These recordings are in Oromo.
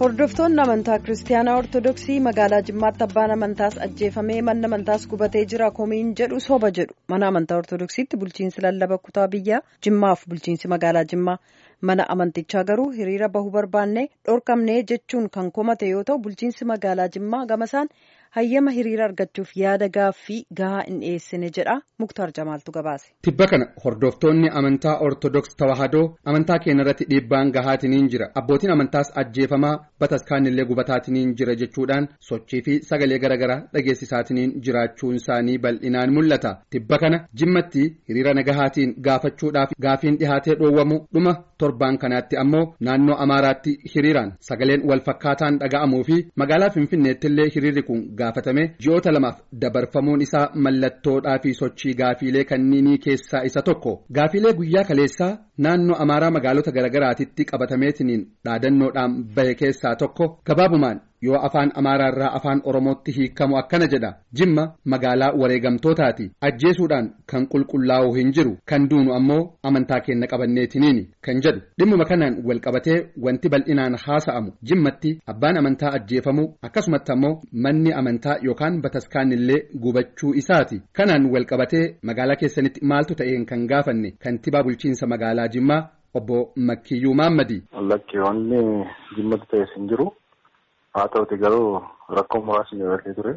Hordoftoonni amantaa Kiristaanaa Ortodoksii magaalaa Jimmaatti abbaan amantaas ajjeefamee manni amantaas gubatee jira komiin jedhu soba jedhu mana amantaa Ortodoksiitti bulchiinsi lallaba kutaa biyyaa Jimmaaf bulchiinsi magaalaa Jimmaa mana amantichaa garuu hiriira bahuu barbaanne dhorkamnee jechuun kan komate yoo ta'u bulchiinsi magaalaa Jimmaa gamasaan hayyama hiriira argachuuf yaada gaaffii gahaa hin dhiyeessine jedha Muktaar Jamaaltu gabaase. Tibba kana hordoftoonni amantaa Ortodoks Tawaahidoo amantaa keenya irratti dhiibbaan gahaatiniin jira abbootiin amantaas ajjeefamaa bataskaanillee gubataatiin jira jechuudhaan sochii fi sagalee garaagaraa dhageessisaatiniin jiraachuun isaanii bal'inaan mul'ata tibba kana jimmatti hiriira nagahaatiin gaafachuudhaaf gaafiin dhihaatee dhoowwamu dhuma torbaan kanaatti ammoo naannoo amaaraatti hiriiraan sagaleen wal fakkaataan dhaga'amuu fi magaalaa finfinneettillee hiriirri kun gaafatame ji'oota lamaaf dabarfamuun isaa mallattoodhaa fi sochii gaafiilee kanniinii keessaa isa tokko gaafiilee guyyaa kaleessaa naannoo amaaraa magaalota garaagaraatitti qabatameetiniin dhaadannoodhaan bahe keessaa tokko gabaabumaan yoo afaan amaaraarraa afaan oromootti hiikamu akkana jedha jimma magaalaa wareegamtootaati ajjeesuudhaan kan qulqullaa'u hin jiru kan duunu ammoo amantaa keenya qabanneetiniini kan jedhu dhimmuma kanaan wal qabatee wanti bal'inaan haasa'amu jimmatti abbaan amantaa ajjeefamuu akkasumatti ammoo manni amantaa yookaan bataskaanillee gubachuu isaati kanaan wal qabatee magaalaa keessanitti maaltu ta'een kan gaafanne kantibaa bulchiinsa magaalaa jimmaa obbo Makkiyyuu Maammadi. Lakki wanni jimmatti ta'es hin jiru. haa ta'uti garuu rakkoo muraasni dabalatee ture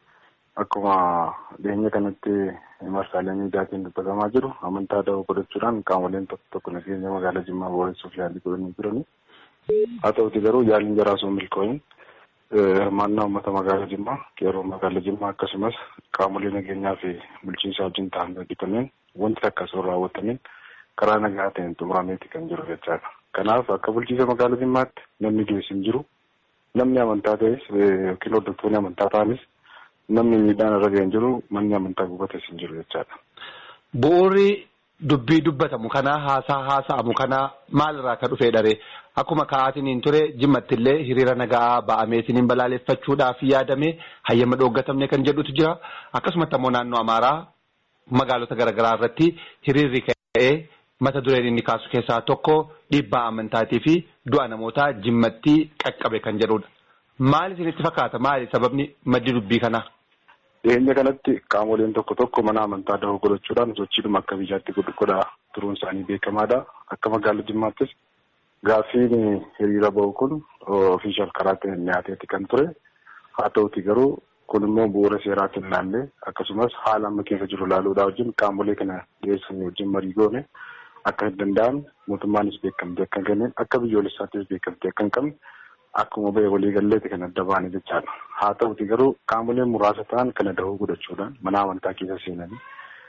akkuma dhiyeenya kanatti marsaalee miidiyaatiin dubbatamaa jiru amantaa da'oo godhachuudhaan qaamoleen tokko tokko nageenya magaalaa jimmaa booressuuf yaalii godhanii turani haa ta'uti garuu yaaliin jaraa osoo milkooyin hirmaannaa uummata magaalaa jimmaa qeerroo magaalaa jimmaa akkasumas qaamolee nageenyaa fi bulchiinsa wajjin ta'an hojjetameen wanti takka osoo raawwatameen karaa nagaa ta'een xumurameeti kan jiru jechaadha kanaaf akka bulchiinsa magaalaa jimmaatti namni du'es hin jiru. namni amantaa ta'es yookiin hordoftoonni amantaa ta'anis namni miidhaan irra ga'e hin jiru manni amantaa gubates hin jiru jechaadha. Bu'uurri dubbii dubbatamu kanaa haasaa haasa'amu kanaa maalirraa akka dhufee dharee akkuma ka'aatiin ture jimmattillee hiriira nagaa ba'ameetiin balaaleffachuudhaaf yaadame hayyama dhooggatamne kan jedhutu jira akkasumatti ammoo naannoo amaaraa magaalota garaagaraa irratti hiriirri ka'ee. mata dureen inni kaasu keessaa tokko dhiibbaa amantaatii fi du'a namootaa jimmatti qaqqabe kan jedhudha. Maal isinitti fakkaata? Maali sababni maddi dubbii kanaa? Dhiyeenya kanatti qaamoleen tokko tokko mana amantaa da'oo godhachuudhaan sochiidhuma akka biyyaatti godhaa turuun isaanii beekamaadha. Akka magaalaa Jimmaattis gaaffiin hiriira ba'u kun ofiishaal karaa ta'een dhiyaateeti kan ture. Haa ta'uti garuu kun immoo bu'uura seeraatiin ilaallee akkasumas haala amma keessa jiru ilaaluudhaa wajjin qaamolee kana dhiyeessan wajjin marii goone akka hin danda'amne mootummaanis beekamte akka hin kenneen akka biyyoolessaattis beekamte akka hin qabne akkuma ba'e waliigalleeti kan adda baane jechaadha. Haa ta'uti garuu qaamoleen muraasa ta'an kana dahoo godhachuudhaan mana amantaa keessa seenanii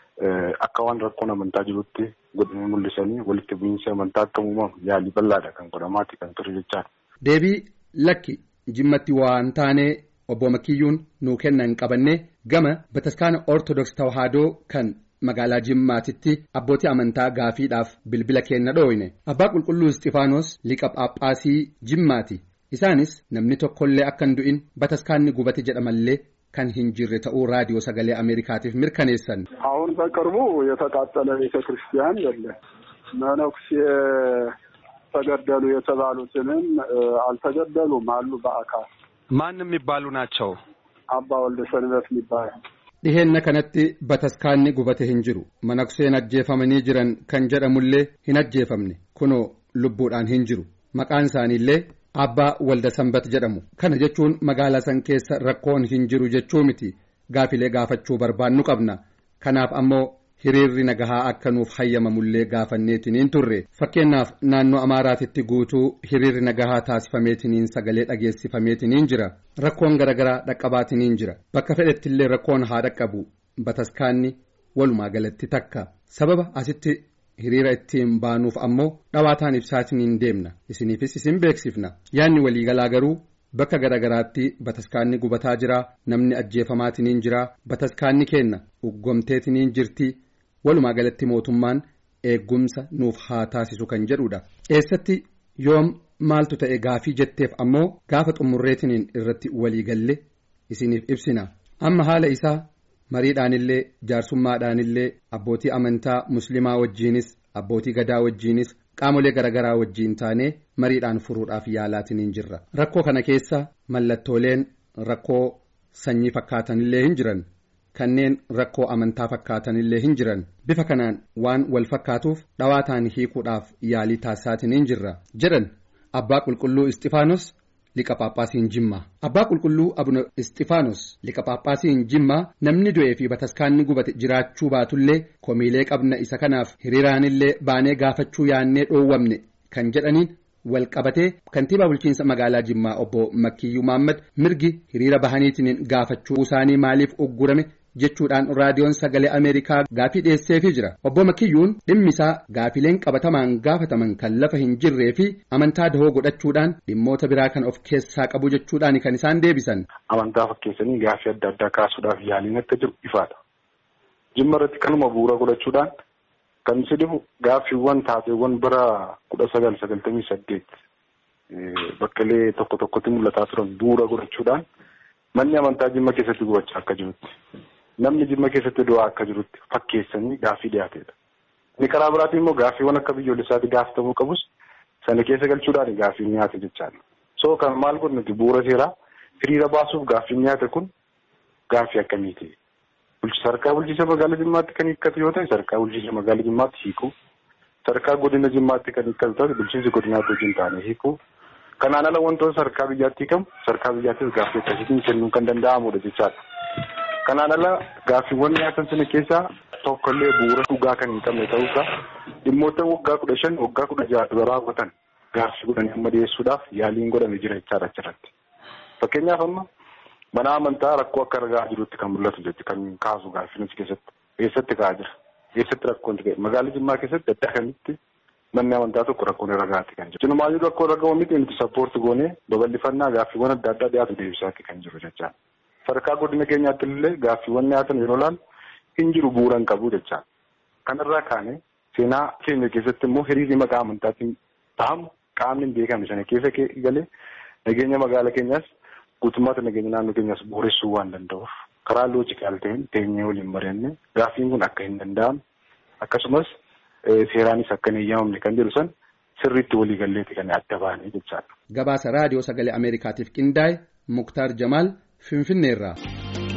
akka waan rakkoon amantaa jirutti godhanii mul'isanii walitti bu'iinsa amantaa akka uumamu yaalii bal'aadha kan godhamaati kan ture jechaadha. Deebii lakki jimmatti waan taanee obbo Makiyyuun nuu kennan qabanne gama bataskaana Ortodoks Tawaahidoo kan magaalaa Jimmaatitti abbootii amantaa gaafiidhaaf bilbila kenna dhooyne abbaa qulqulluu Isxifaanos liqa Phaaphaasii Jimmaati isaanis namni tokkollee akka hin du'in bataskaanni gubate jedhamallee kan hin jirre ta'uu raadiyoo sagalee Ameerikaatiif mirkaneessan. አሁን በቅርቡ የተቃጠለ ቤተ ክርስቲያን የለም መነኩሴ ተገደሉ የተባሉትንም አልተገደሉም አሉ በአካል ማን የሚባሉ ናቸው? አባ ወልደ ሰንበት የሚባሉ dhiheenna kanatti bataskaanni gubate hin jiru manakseen ajjeefamanii jiran kan jedhamullee hin ajjeefamne kunoo lubbuudhaan hin jiru maqaan isaaniillee abbaa walda sanbat jedhamu kana jechuun magaalaa san keessa rakkoon hin jiru jechuu miti gaafilee gaafachuu barbaannu qabna kanaaf ammoo hiriirri nagahaa akka nuuf hayyamamullee gaafanneetiniin turre fakkeenyaaf naannoo amaaraatitti guutuu hiriirri nagahaa taasifameetiniin sagalee dhageessifameetiniin jira rakkoon garaagaraa dhaqqabaatiniin jira bakka fedhettillee rakkoon haa dhaqqabu bataskaanni walumaa galatti takka sababa asitti hiriira ittiin baanuuf ammoo dhawaataan ibsaatiniin deemna isiniifis isin beeksifna yaanni waliigalaa garuu bakka garaagaraatti bataskaanni gubataa jira namni ajjeefamaatiniin jira bataskaanni keenna uggomteetiniin jirti. walumaa galatti mootummaan eeggumsa nuuf haa taasisu kan jedhudha eessatti yoom maaltu ta'e gaafii jetteef ammoo gaafa xumurreetiniin irratti waliigalle isiniif ibsina amma haala isaa mariidhaanillee jaarsummaadhaanillee abbootii amantaa muslimaa wajjiinis abbootii gadaa wajjiinis qaamolee garaagaraa wajjiin taanee mariidhaan furuudhaaf yaalaatiin jirra rakkoo kana keessa mallattooleen rakkoo sanyii fakkaatanillee hin jiran kanneen rakkoo amantaa fakkaatanillee hin jiran bifa kanaan waan wal fakkaatuuf dhawaataan hiikuudhaaf yaalii taasisaatiin jirra jedhan abbaa qulqulluu isxifaanos liqa paaphaasiin jimmaa abbaa qulqulluu abuna isxifaanos liqa paaphaasiin jimmaa namni du'ee fi bataskaanni gubate jiraachuu baatullee komiilee qabna isa kanaaf hiriiraanillee baanee gaafachuu yaannee dhoowwamne kan jedhaniin wal qabatee kantiibaa bulchiinsa magaalaa jimmaa obbo Makkiyyuu Maammad mirgi hiriira bahaniitiin gaafachuu isaanii maaliif uggurame jechuudhaan raadiyoon sagalee Ameerikaa gaafii dhiyeesseefii jira obbo Makkiyyuun dhimmi isaa gaafileen qabatamaan gaafataman kan lafa hin jirree fi amantaa dahoo godhachuudhaan dhimmoota biraa kan of keessaa qabu jechuudhaan kan isaan deebisan. Amantaa fakkeessanii gaafii adda addaa kaasuudhaaf yaaliin akka jiru ifaadha. Jimma irratti kanuma bu'uura godhachuudhaan kan si dhibu gaaffiiwwan taateewwan bara kudha sagal sagaltamii saddeet bakkeelee tokko tokkotti mul'ataa turan bu'uura godhachuudhaan manni amantaa jimma keessatti gubachaa akka jirutti namni jimma keessatti du'aa akka jirutti fakkeessanii gaaffii dhiyaateedha. Inni karaa biraatiin immoo gaaffiiwwan akka biyyoolessaatti gaafatamuu qabus sana keessa galchuudhaan gaaffiin dhiyaate jechaadha. So kan maal godhunuti bu'uura seeraa hiriira baasuuf gaaffiin dhiyaate kun gaaffii akkamiiti? Sarkaa bulchiinsa magaalaa Jimmaatti kan hiikkatu yoo ta'e sarkaa bulchiinsa magaalaa Jimmaatti hiikuu sarkaa godina Jimmaatti kan hiikkatu ta'e bulchiinsi godinaatti wajjin taane hiikuu kanaan ala wantoota sarkaa biyyaatti hiikamu sarkaa biyyaattis gaaffii akkasiitiin kennuu kan danda'amudha jechaadha. Kanaan ala gaaffiiwwan dhiyaatan sana keessaa tokkollee bu'uura dhugaa kan hin qabne ta'uusaa dhimmoota waggaa kudha shan waggaa kudha jaha dura raawwatan gaaffii godhanii amma dhiyeessuudhaaf yaaliin godhame jira jechaadha achirratti. Fakkeenyaaf amma mana amantaa rakkoo akka ragaa jirutti kan mul'atu jechuudha kan kaasu gaaffiin keessatti eessatti ka'aa jira eessatti rakkoon ta'e magaalaa Jimmaa keessatti adda kamitti manni amantaa tokko rakkoon ragaatti kan jiru. Cinumaayyuu rakkoo ragaa miti nuti sappoorti goonee babal'ifannaa gaaffiiwwan adda addaa dhiyaatu deebisaatti kan jiru jechaadha. Sadarkaa godina keenyaatti illee gaaffiiwwan dhiyaatan yeroo ilaalu hin jiru bu'uura hin qabu jechaadha. Kanarraa kaane seenaa keenya keessatti immoo hiriirri maqaa amantaatiin ta'amu qaamni hin beekamne sana keessa galee nageenya magaalaa keenyaas guutummaatti nageenya naannoo keenyaas booressuu waan danda'uuf karaa loojikaal ta'een teenyee waliin mari'annee gaaffiin kun akka hin danda'amne akkasumas seeraanis akka hin eeyyamamne kan jedhu san sirriitti walii galleeti kan adda baane jechaadha. Gabaasa raadiyoo sagalee Ameerikaatiif qindaa'e Muktaar Jamaal Finfinneerraa.